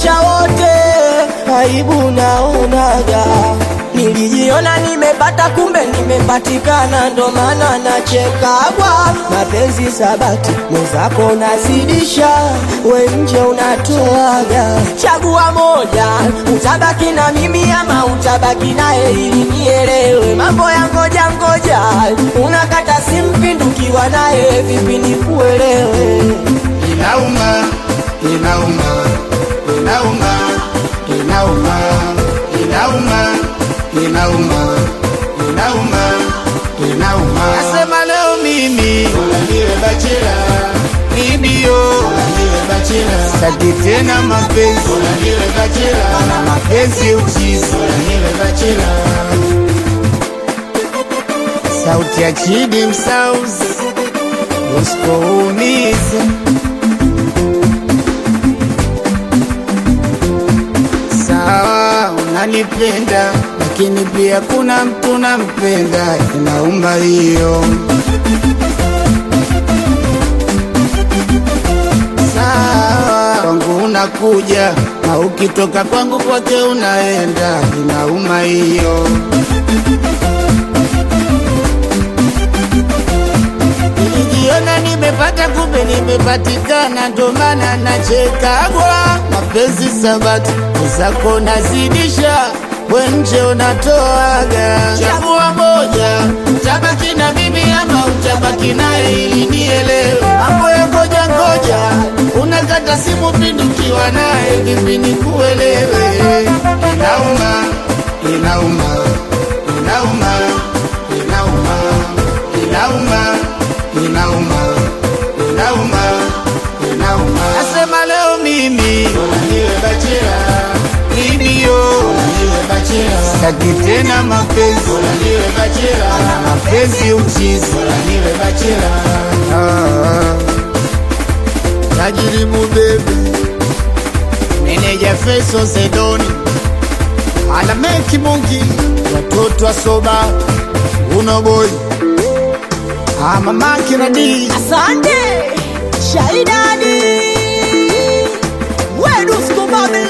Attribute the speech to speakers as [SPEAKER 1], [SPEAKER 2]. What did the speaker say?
[SPEAKER 1] tunajificha wote, aibu naonaga. Nilijiona nimepata, kumbe nimepatikana, ndo maana nachekagwa. Mapenzi sabati, mwenzako unazidisha, we nje unatoaga. Chagua moja, utabaki na mimi ama utabaki naye, ili nielewe mambo ya ngoja ngoja. Unakata simu pindukiwa naye, vipi nikuelewe?
[SPEAKER 2] Inauma, inauma, inauma, inauma, inauma, inauma, inauma, inauma. Nasema leo mimi bora niwe bachela, ndio bora niwe bachela. Sitaki tena mapenzi, bora niwe bachela. Na mapenzi uchizi, bora niwe bachela. Sauti ya Chidi Msauzi, usipoumiza sawa, unanipenda lakini pia kuna mtu nampenda, inaumba hiyo. Sawa, kwangu unakuja na ukitoka kwangu kwake unaenda, inauma hiyo. Nilijiona nimepata, kumbe nimepatikana, ndo maana nachekagwa. Mapenzi sabati zako nazidisha, we nje unatoaga. Chagua moja, utabaki na mimi ama utabaki naye, ili nielewe mambo ya ngoja ngoja. Unakata simu pindukiwa naye, vipi nikuelewe? Inauma, inauma, inauma, inauma, inauma inauma, inauma, inauma. Nasema leo mimi bora niwe bachela, ndio bora niwe bachela. Sitaki tena mapenzi, bora niwe bachela. Na mapenzi uchizi, bora niwe bachela. Ah, tajiri mubebe, meneja Feso Zedoni, Alameki Mungi, watoto wa soba, uno boy Ah, mama Kiradi
[SPEAKER 1] Asante Shaidani Wedu Skubabe